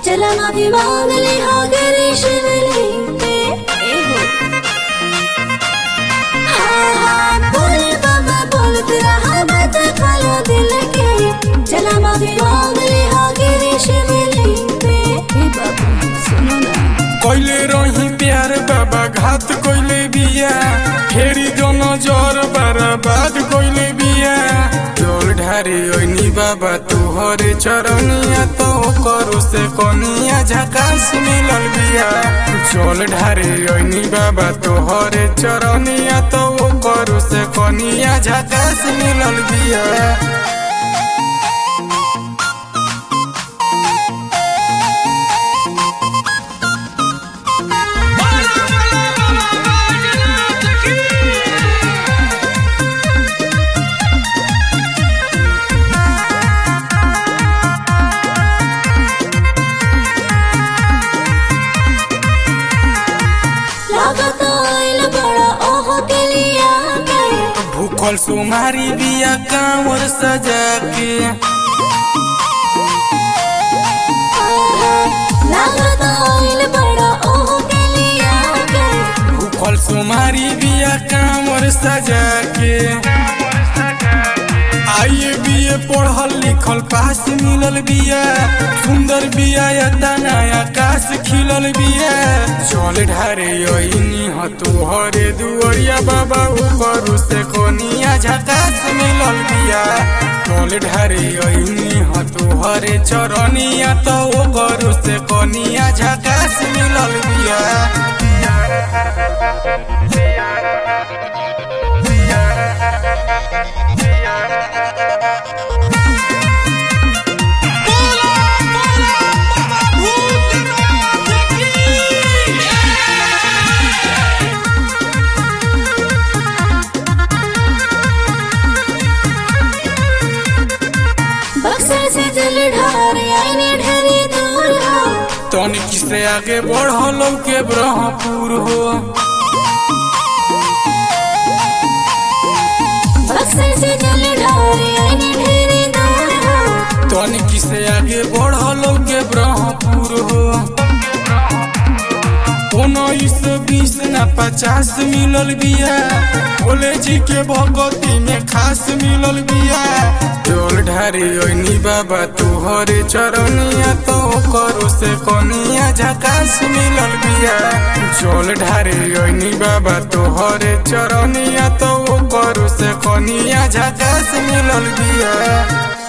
चला माफी मांग ले हो गरे शिवलिंग पे ए हो हाँ हाँ बोले बाबा बोलते रहा बात खोलो दिल के चला माफी मांग ले हो गरे शिवलिंग पे ए बाबा सुनो ना कइले रही प्यार बाबा घात कइले बिया फेरी जो नजर बर्बाद कइले बिया जोर ढारे ओइनी बाबा तुहरे चरनिया तो करो से कनिया झकास मिलल बिया चोल ढारे ओइनी बाबा तुहरे चरनिया तो करो से कनिया झकास मिलल बिया लागत आइल बड़ा ओह के लिया के भूखल सुमारी बिया कांवर सजा के लागत आइल बड़ा ओह के लिया के भूखल सुमारी बिया कांवर सजा के आइए बिए पढ़ल लिखल पास मिलल बिया सुंदर बिया या नया आकाश खिलल बिया चल ढारे यही ह तुहरे दुआरिया बाबा ऊपर से कोनिया झकास मिलल बिया चल ढारे यही ह तुहरे चरनिया तो ओकर से कोनिया झकास मिलल बिया बक्सर से जल ढार आईने ढेरी दूर हो तनिक से आगे बढ़लो के ब्रह्मपुर हो बक्सर से जल ढार आईने ढेरी दूर हो तनिक से आगे बढ़लो के ब्रह्मपुर हो उन्नीस बीस न पचास मिलल बिया भोले जी के भगवती में खास मिलल बिया जोल ढारी ओइनी बाबा तुहरे चरनिया तो करो से कनिया झकास मिलल बिया जोल ढारी ओइनी बाबा तुहरे चरनिया तो करो से कनिया झकास मिलल बिया